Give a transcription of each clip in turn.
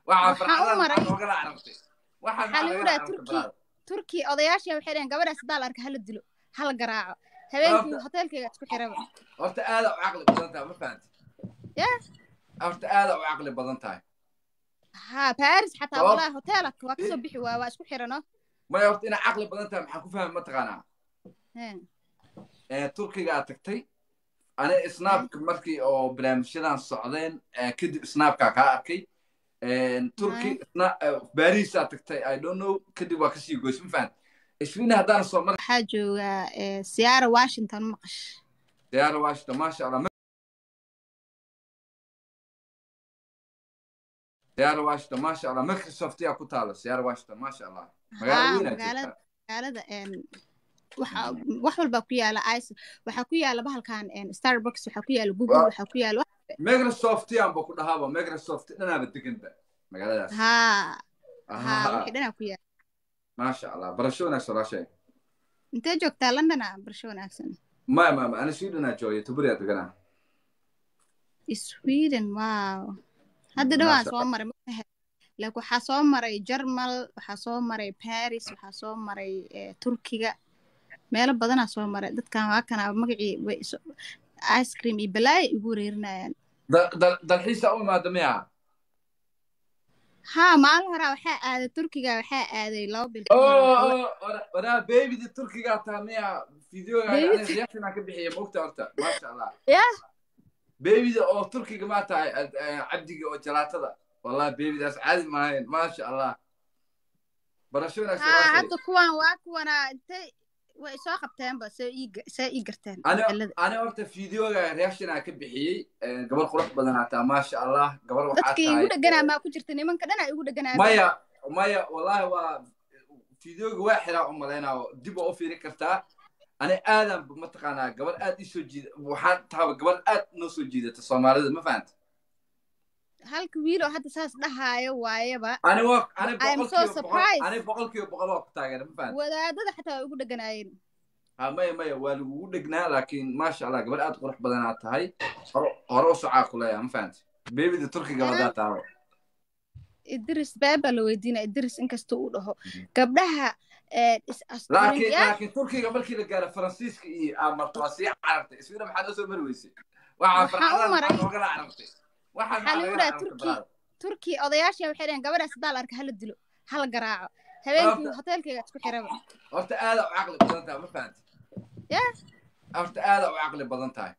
waxaa Waxaa u farxadaha maray- maxaa noogala carartay waxaa Waxaa lagu noogala dhahaa carartay Turki. brother. turki odayaashii waxay dhaheen gabadhaas hadaa la arka hala dilo hala garaaco habeenkii Horta- hoteelkayga isku xiraba horta aada u caqli badan tahay ma fahanti Yeah. horta aada u caqli badan tahay ha baris xataa Sabab- walaahi hoteelka waa kasoo bixi waa waa isku xirano maya horta inay caqli badan tahay maxaa ku fahmi mataqaanaa Heen. ee turkiga aad tagtay ani snaabka markii oo barnaamijyadan socdeen ee, kadib snaabka kaa arkay turki baris aad tagtay i don't know kadib waa kasii goys ma fahan isfiina haddaan soo mar waxaa joogaa eh, siyaara washington maqash diyaara washington maasha allah diyaara washington maasha allah microsoft yaa ku taala siyaara washington maasha allah magaalo Haa, weyn aad magaalada joogtaa magaalada een, waxa wax walbaa ku yaala ice waxaa ku yaala bahalkan een, starbucks waxaa ku yaala google Waa- waxaa ku yaala wax- microsoft yaanba ku dhahaaba microsoft dhanaaba deganba magaaladaas haa Aha. haa wixii dhanaa ku yaala maasha allah barasho wanaagsan walaashay intee joogtaa london ah barsho wanaagsan maya maya maya, ani swedena joogay tuburiyaa deganaa sweden wow hadda dhawaan Masha soo maray magahe like waxaa soo maray jarmal waxaa soo maray paris waxaa soo maray eh, turkiga meelo badanaa soo maray dadkan waa kana magacii way iso- ice cream iyo balaaya igu wareerinayaan Da- da- dalxiisa u imaada miya haa maalin horaa waxaa aaday turkiga waxaa aaday laba bil ka hor waxaa la- waraa babydi turkigaa taa miya videoga Baby- reactionaa ka bixiya mogta horta maasha allah Yah. babyda oo turkiga maa tahay ad- eh, cabdiga oo jalaatada wallahi babydaas caadi maahayn maasha allah barasho wanaagsan haa walaashay. hadda kuwan waa kuwanaa intay way soo qabteenba see ii ga- see ii garteen ani magaalada ani horta videoga reactionaa ka bixiyey eh, gabar qurux badan hataa maasha allah gabar waxaa dadkii tahay igu dheganaa maa ku jirta nimanka dhanaa igu dheganaa maya maya wallahi waa videoga waa xiraa u malaynaa dib waa u fiiri kartaa ani aadan mataqaanaa gabar aad ii soo jiida waxaan taaba gabar aad noo soo jiidata soomaalida ma fahanta halka wiil oo hadda saas dhahaayo waayaba ani waa ani I am so boqolkiiba boqol surprised. ani boqolkiiba boqol waa ku taageera ma fahanta wadaadada xataa waa igu dheganaayeen ha maya maya waa lagugu dhegnaa laakiin maasha allah gabar aad qurux badanaad tahay hore hore u socaa ku leeyaha ma fahanta beebida turkiga wadaa taabo idris baabaa la weydiinaya idris inkasta uu dhaho gabdhaha eh, is asturin laakiin yaa laakiin turkiga markii la gaaro faransiiska iyo amarto waa sii carartay iswiina maxaa noo soo mari weysay waxaa Waxaa u farxadaha maray- maxaa noogala carartay waxaa Waxaa lagu noogala dhahaa carartay Turki. brother. turki odayaashii waxay dhaheen gabadhaas hadaa la arka hala dilo hala garaaco habeenkii Horta- hoteelkayga isku xiraba horta aada u caqli badan tahay ma fahanti Yah. horta aada u caqli badan tahay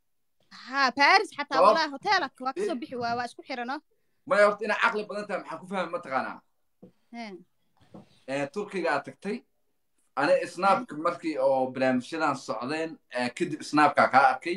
haa baris xataa Sabab- walaahi hoteelka waa kasoo bixi waa waa isku xirano maya horta inay caqli badan tahay maxaa ku fahmi mataqaanaa Heen. ee turkiga aad tagtay ani snaabka markii oo barnaamijyadan socdeen ee, kadib snaabka kaa arkay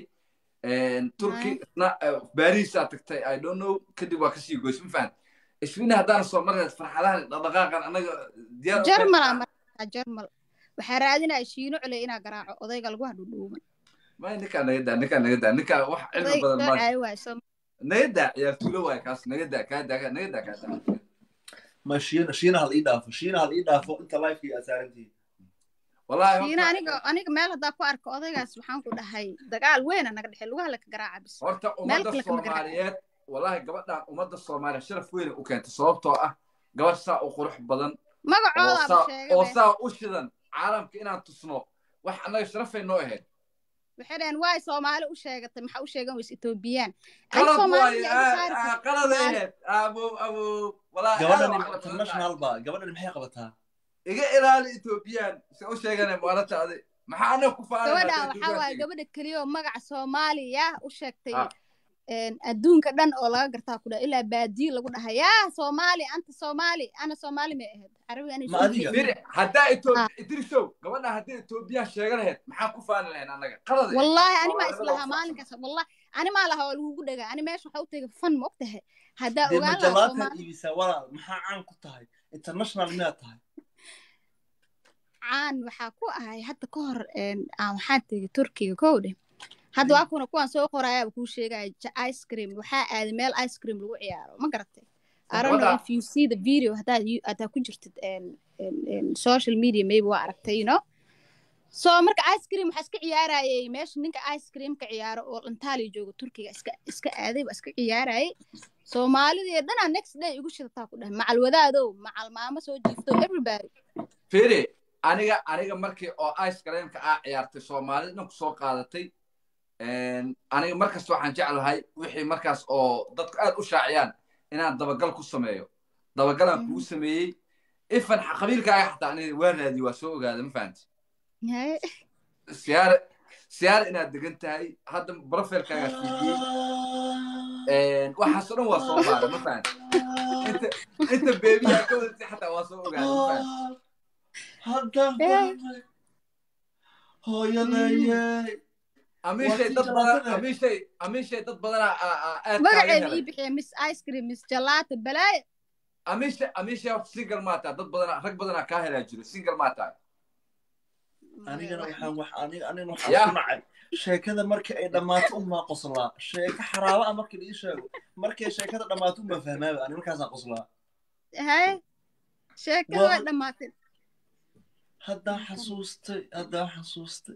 turki sna- eh, baris aad tagtay i don't know kadib waa kasii goys ma fahan isfiina haddaan soo marneed farxadahan dhaqdhaqaaqan anaga diyaar u jarmal tahay. aa markaa jarmal waxaa raadinaya shiino culey inaa garaaco odayga lagu hadhudhuuban maya ninkaa naga daa ninkaa naga daa ninkaa wax cilmi odayga badan soo ma caawi waayo soo naga daa ciyaartuulo waay kaas naga daa kaa daa naga daa kaa daa ma shiina shiina hal ii dhaafo shiina hal ii dhaafo inta lifekii aad saarantihiin wallahi shiina horta- aniga aniga meel haddaa ku arko odaygaas waxaan ku dhahay dagaal weyna naga dhexey lugaha laka garaaca bis horta ummadda kale kama garaac. soomaaliyeed wallahi gabadhan ummadda soomaaliya sharaf weyn u keentay sababtoo ah gabadh saa u qurux badan oo magacoodaaba saa- oo sheegay saa u shidan caalamka inaan tusno wax annaga sharafay noo ahayd waxay dhaheen waay soomaali u sheegatay maxaa u sheegan weyse etoobiyaan ay qalad soomaaliya waaye iga saari kartaa. qalad ahayd abo abo wallahi aad gabadhan u caqli badan tahay. international ba gabadhan maxay qabataa iga ilaali etoobiyaan se u sheegane maalinta adi maxaa anaga ku gabadhan waxaa waaye gabadha keliya oo magaca soomaaliya u sheegtay een, adduunka dhan oo laga gartaa ku dhaha ilaa baadiyo lagu dhaha yaa soomaali anta soomaali ana soomaali may ahayd carabi ana Ma adiga? miri haddaa etoobiya idrisow gabadha haddii etoobiya sheegan lahayd maxaan ku faani lahayn annaga qalad ahayd. wallahi ani maa Soomaalida islahaa waa maalinkaas wallahi ani maa lahaa waa lagugu dhagaa ani meesha waxaa u tegay fan ma ogtahay haddaa dee ogaan lahaa majalaatan soomaali iibisaa walaal maxaa caan ku tahay international miyaad tahay caan waxaa ku ahay hadda ka hor een, aan waxaan tegay turkiga kow dheh hadda waa kuna kuwaan soo qorayaaba kuu sheegaya ja- ice cream waxaa aaday meel ice cream lagu ciyaaro ma garatay I don't know Gabadha- if you see the video haddaad you- haddaad ku jirtid een, een, een, social media maybe waa aragtay you know soo marka ice cream waxaa iska ciyaarayay meesha ninka ice creamka ciyaaro oo intaaliya jooga turkiga iska iska aaday waa iska ciyaarayay soomaalidii dhanaa next day igu shidataa ku dhahay macal wadaadow macal maamo soo jiifto everybody firi aniga aniga markii oo ice creamka aa ciyaartay soomaalida dhan ku soo qaadatay aniga markasta waxaan jeclahay wixii markaas oo dadku aad u shaaciyaan inaan dabagal ku sameeyo dabagalaan kugu sameeyey ifan qabiilkaaga xataa aniga waa raadiye waa soo ogaada ma fahanti siyaare siyaare inaad degan tahay hadda brofilkaaga fiidiyey waxaasoo dhan waa soo baara ma fahanti inta inta beebiyaa ka wadatay xataa waa soo ogaada ma fahanti haddaan fahmay hooyadayey amiishay dad badan amiishay amiishay dad badanaa aad magaceeda ii bixiya miss ice cream miss jalaata balaayo amiisha amiisha horta single maa tahay dad badanaa rag badanaa kaa helaa jiro single maa tahay anigana waxaan wax aniga anigana waxaan ku nacay sheekada markii ay dhammaato unbaa qoslaa sheeko xaraaba ah markii la ii sheego markay sheekada dhammaato unbaa fahmaaba ani markaasaan qoslaa haye sheekada way dhammaatay haddaan xasuustay haddaan xasuustay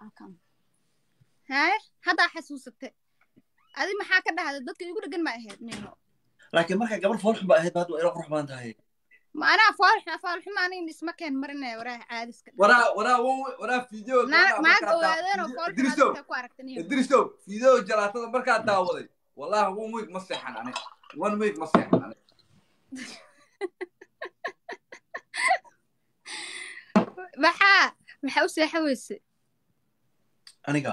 haye haddaa xasuusatay adi maxaa ka dhahday dadka igu dhegan ma ahayd nino laakiin markay gabar foolxun ba ahayd hadda waa ila qurux badan tahay macnaha foolxuma foolxuma aniga isma keen marinaya waraa caadiska waraa waraa waraa video naag ogaadeen oo foolxuma ku aragtan idrisow video jalaatada markaa daawaday wallahi one week ma seexan aniga one week ma seexan aniga maxaa maxaa u seexa weyse aniga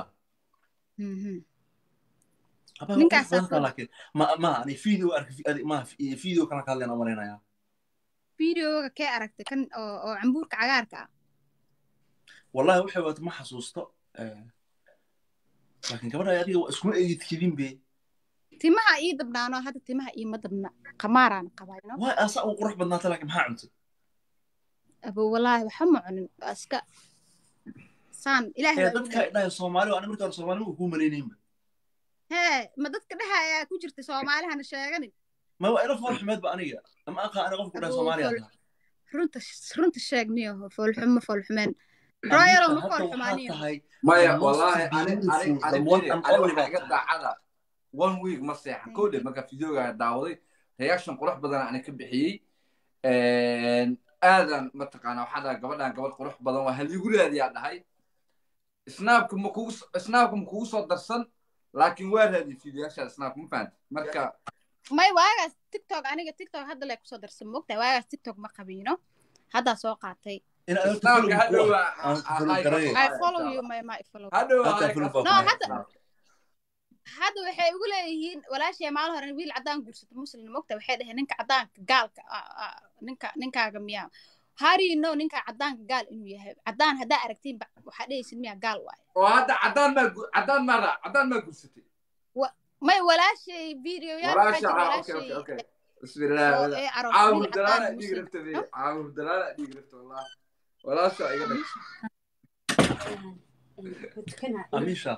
ninkaas laakiin ma ma ani video arkay ma video kana ka hadlayna umalaynaya videoga kee aragtay kan oo oo cambuurka cagaarka ah wallahi waxay waata ma xasuusto laakiin gabadha adiga waa iskuma eegid kedin be timaha ii dabnaano hadda timaha iima dabna qamaaraan qabayno waay asa u qurux badnaata laakiin maxaa cuntay abo wallaahi waxa ma cunin waa iska saan ilaahay ee dadka dhahay soomaali ani markaa soomaali ma kuu malaynaynba hee ma dadka dhaha ayaa ku jirta soomaalihana sheeganin ma waa ila fool xumeedba aniga ama aqa ani qofku dhahay soomaaliya tahay runta runta sheegniyo foolxumo foolxumeen royalo ma foolxumaaniyo maya wallahi ani ani ani ani waxaa iga daacada one week ma seexan kow dhe marka videoga daawaday reaction qurux badan ani ka bixiyey aadan mataqaana waxaa dhahay gabadhan gabadh qurux badan waa haliigu raadiyaa dhahay snaabka ma kugu snaabka ma kugu soo darsan laakiin waa raadiyay videoyaasha snaabka ma fahanti marka may waagaas tiktok aniga tiktok hadda lay kusoo darsan mogtahay waagaas tiktok ma qabiino haddaa soo qaatay snaabka hadhow I follow you my my follow hadhow no hadda hadda waxay ugu leeyihiin walaashay maalin hore wiil caddaan guursato muslim mogta waxay dhaheen ninka caddaanka gaalka ninka ninkaaga miyaa harino ninka caddaanka gaal inuu yahay caddaan haddaa aragtiin waxaa dhehaysid miyaa gaal waaye oo hadda caddaan maa caddaan maa raa caddaan maa guursatay may walaashay videoyaal walaasha okay okay okay bismillah caawur dalaala dhiig rabta be caawur dalaala dhiig rabta wallah walaasha iga dhag amisha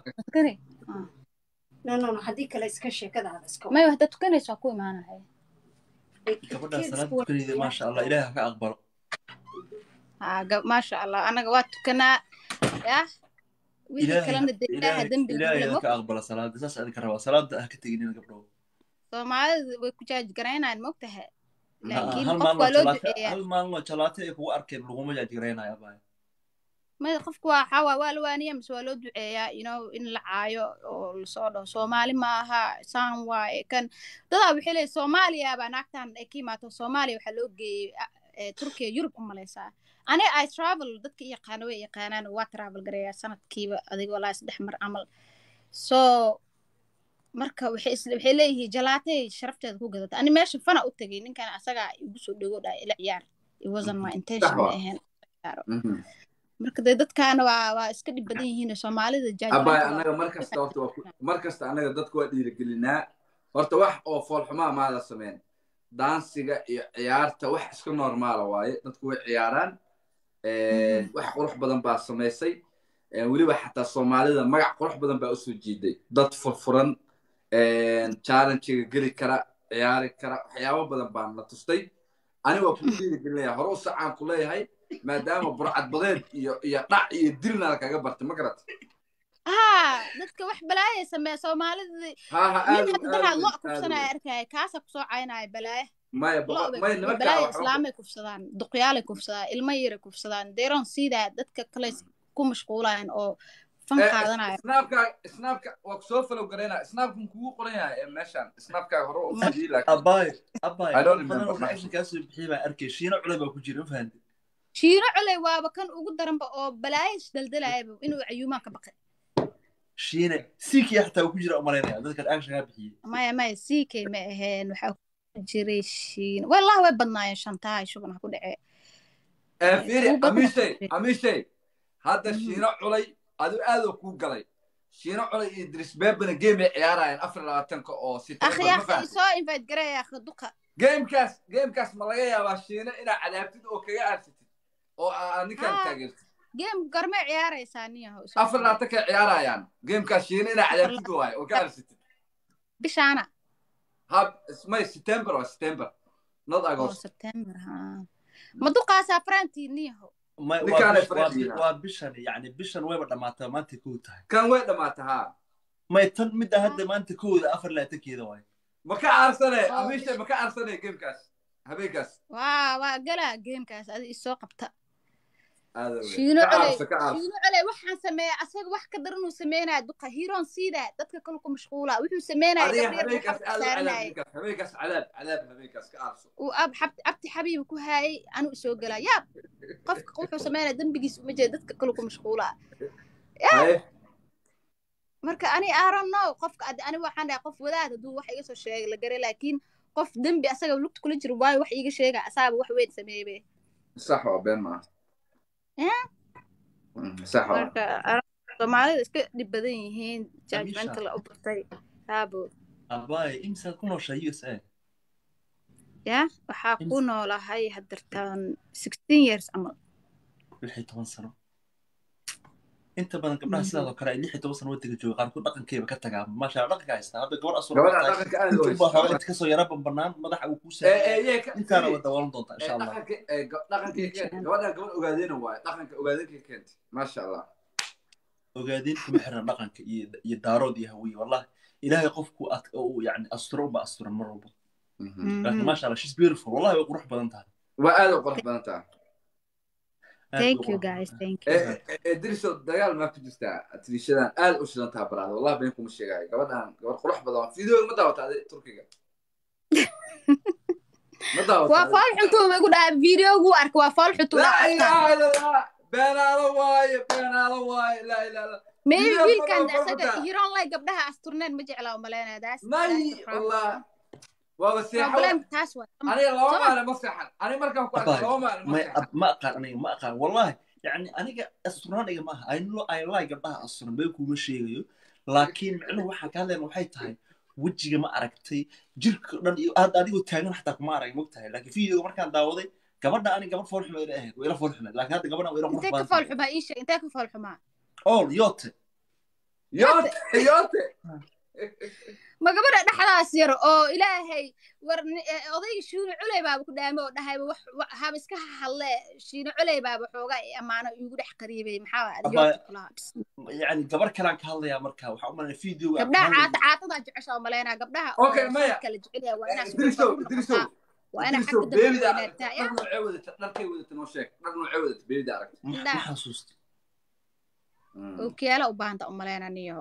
no no no haddii kale iska sheekadaada iska may hadda tukanayso waa ku imaanaya gabadha salaad tukanayda maasha allah ilaahi ha ka aqbalo ha maasha allah anaga waa tukanaa yah wixii kalena de ilaaha dembi ilaahi ha ka aqbala salaada saas adinka rabaa salaada ha ka teginina gabdhow soomaalida way ku jaaj garaynayaan mogtaha laakiin hal qof waa loo duceeyaa hal maalin jalaate ay kugu arkeen laguma jaaj garaynaya baay maya qofku waa waxaa waa waa la waaniya mise waa loo duceeyaa you know in la caayo oo lasoo dhaho soomaali ma aha saan waaye kan dadaa waxay leeyihin soomaaliya baa naagtan ay ka imaato soomaaliya waxaa loo geeyey turkiya yurub u malaysaa aniga i travel dadka i yaqaano way yaqaanaan waa travel gareeyaa sanadkiiba adiga walaa saddex mar camal so marka waxay waxay leeyihiin jalaatay sharafteeda ku gadata ani meesha fana u tegay ninkan asagaa igu soo dhego dhahay ila ciyaar it wasn't my intention ma ahayn marka dee dadkaana waa waa iska dhib badan yihiin soomaalida abay annaga markasta horta waa markasta annaga dadka waa dhiirigelinaa horta wax oo foolxumaa maada sameyn daansiga iyo ciyaarta wax iska normaala waaye dadku way ciyaaraan wax qurux badan baa samaysay weliba xataa soomaalida magac qurux badan baa usoo jiiday dad furfuran challengiga geli kara ciyaari kara waxyaabo badan baan la tustay ani waa kuu dhiirigelinaya hore u sacaan ku leeyahay maadaama burcad badeed iyo iyo dhac iyo dilna lakaga bartay ma garat haa dadka wax balaaya sameeya soomaalida ha ha nin aad hadda danaad lo kufsanaya arkaya kaasa kusoo caynaya balaaya maya lo boqol- maya nimankaa balaaya waxba islaamay kufsadaan duqyaalay kufsadaan ilmo yaray kufsadaan deron siidaa dadka kale ku mashquulayan oo fan Eh, qaadanaya snaabka snaabka waa kusoo falow garaynaa snaabka kugu qoran yahay ee meeshan snaabkaa hore u Ma- fidiyey laakiin abaay abaay I don't dad badan oo remember. reaction kaa soo bixiyay baan arkay shiino culay baa ku jira ma fahanti shiino coley waaba kan ugu daranba oo balaaya isdaldalayaba inuu cayuumaan ka baqay shiine siikiya xataa uu ku jira umalaynaya dadka reaction kaa bixiyey maya maya ck ma aheen waxaa ku jiray shiino wallahi way badnaayeen shantaha shuban ha ku dhacee Eh, fiiri Kuwa badan amishay oo- amishay hadda Mhm. shiino culay adu aadoo kuu galay shiino culay iyo idris beebana game ay ciyaarayaan afar iyo labaatanka oo akhi September, ma akhi fahanti isoo invite garaya akhi duqa gamekaas gamekaas ma laga yaabaa shiino inaad cadaabtid oo kaga aarsatid oo aa ninkaan Ah. taageertid game gormee ciyaaraysaa niyaho isoo afar iyo labaatanka ciyaarayaan gamekaas shiino inaad cadaabtid waaye oo ka aarsatid bishaana ha may september waa september not oo agost september ha ma duqaasaa farantii niyaho Ma- waa Ninkaan ay bish- waa faraxdiina. bi- waa bishan yani bishan wayba dhamaataa maanta kow tahay kan way dhamaata ha may tan midda hadda maanta kowda afar laatankeeda waay ma ka aarsane Oh. amishay ma ka aarsane gamekaas habeenkaas waa waa galaa gamekaas adi isoo qabta aada wey. shiino ka coley aarsa ka aarsa shiino coley waxaan sameeya asaga wax ka daran uu sameynaya duqa hiroon siidaa dadka kale ku mashquula wuxuu sameynaya adiga gabdheer buu habeenkaas xabta aad u cadaab saaranayay ninkaas habeenkaas cadaab cadaab habeenkaas ka aarso uu ab xab- abti xabiibi ku haayay anuu isoo galaa yaab qofka wuxuu sameynaya dembigiis uma jeeda dadka kale ku mashquula haye marka ani I don't know qofka ad- ani waxaan dhahay qof wadaad hadduu wax iga soo sheegay la garay laakiin qof dembi asaga lugta kula jiro waayo wax iiga sheega asaaba wax weyn sameeybe sax waa been maaha Eh? Mm, sax waa marka I don't know, soomaalida iska dhib badan yihiin Amisha. judgmental u bartay haabo abaay imsaad ku nooshaa u s a ya waxaa Ins- ku noolahay haddartaan sixteen years camal lix iyo toban sano inta badan gabdhaha Mhm. sidaadoo kale ay lix iyo toban sano waddanka jooga qaarkood dhaqankeeba ka tagaa maasha Allah, dhaqanka haystaa hadda gabar asur gabadha dhaqanka aad u inta ubaa hayso inta kasoo yara banbanaan madaxa uu ku ee saaray ee yee ka intaana fiiri. wada dawaalan doontaa Ee, insha allah dhaqanka ee ga- dhaqankii keentay gabadha gabadh ogaadeena waaye dhaqanka ogaadenkii keentay maasha allah ogaadeen kuma xirna dhaqanka iyo iyo daarood iyo hawiye wallahi ilaahay qofku ad- uu yani asturo unba asturan mar walba Mhm. laakiin maasha allah she's beautiful wallahi way qurux badan tahay waa aad u qurux badan tahay Aad bay thank u you qurux badan guys tahay. thank you ee ee- ee diriso dagaal maa ku jirtaa atirishadan aad u shidan taha baraada wallahi been kuma sheegaayo gabadhan gabadh qurux badan waa fiideo ma daawata adi turkiga ma daawata waa adi? fool xuntuu igu dhaha videogu arka waa fool xuntuu laa dhaha ilaaha illa allah beenaalo waaye beenaalo waaye laa ilaaha illa maybe Video wiilkan fool asaga xuntaa. hiroon lay gabdhaha asturneen ma jeclaa u malaynaya daas may wallah waaba seexo problem taas waa aniga laba Sama. maalin ma seexan aniga markaan ku arkay Abay, laba maalin ma may seexan ab- ma aqaan aniga ma aqaan wallahi yani aniga asturnaan iga maaha I know- I like gabdhaha asturan been kuma sheegayo laakiin micnuhu waxaan ka hadlayna waxay tahay wejiga ma aragtay jirka dhan iyo hadda adigoo taagan xataa kuma arag mogtahay laakiin videoga markaan daawaday gabadha ani gabadh fool xumeed ahayd waa ila fool xumeed laakiin hadda gabadhan waa ila qurux intee ka badan fool tahay xumaa ii sheeg intee ka fool xumaa all yote yoote yoote ma gabadha dhexdaas yar oo ilaahay war ni- eh, odayga shiino culey baaba ku dhaame oo dhahayba wax wa- haba iska hadle shiino culey baaba xoogaa i ammaano iigu dhex qariibay maxaa Abay- adiyoota kulaha yani gabar kalaan ka hadlayaa marka waxaa u malanaya videoga gabdhaha caata caatadaa jecesha oo malaynaa gabdhaha Okay, oo Maya. kala jecelyaa waa inaa Idriso, Idriso, waa inaa Idriso, xagga dambe beebida weynaagtaa dhar noocee wadata dharkay wadata noo sheeg dhar noocee wadata beebida aragta ma Indhaha. ma xasuusta ookiyaala u baahanta u malaynaa niyo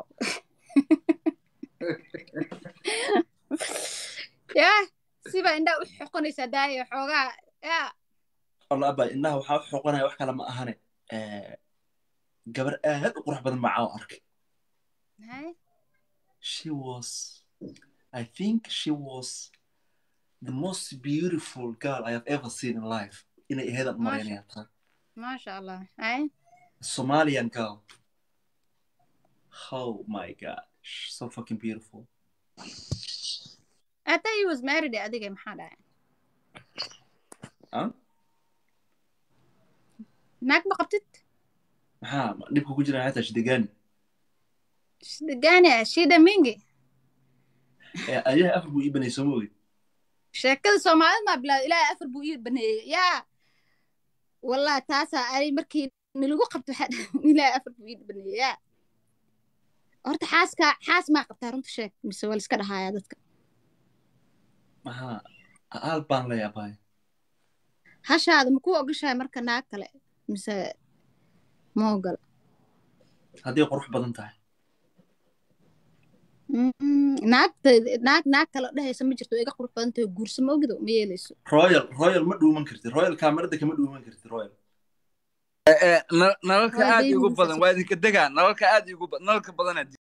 yaa siba indhaa u xoqonaysaa daaya xoogaa yaa Allah abaa indhaha waxaa u xoqonaya wax kale ma ahane Eh, gabar aad u qurux badan macaa u arkay hay she was I think she was the most beautiful girl I have ever seen in life inay ahayd aan maraynaya taa maasha allah hay Somalian girl oh my god she's so fucking beautiful I thought he was married adiga maxaa dhacay Huh? naag ma qabtid maxaa dhibka ku jira xataa shidagaani shidagaani shida mingi Eh, ayaha afar buu ii banay soo moogid sheekada soomaalida maa bilaawda ilaahay afar buu ii baneeyey yaa wallahi taasaa ani markii nilagu qabto waxaa ilaa afar fiid baneeyaa horta xaaska xaas maa qabtaa runta sheeg mise waa liska dhahayaa dadka maxaa aal baan la yaabay hashaada makuu ogashahay marka naag kale mise ma ogola haddii qurux badan tahay Mm, naagta naag naag kale dhehaysa ma jirto iga qurux badan tahay guursa ma ogido ma yeelayso royal royal ma dhuuman kartid royal kaamirada kama dhuuman kartid royal Na- nalalka Waa aad baby igu badan faces. waa idinka degaa nalalka aad igu badan nalalka badanaa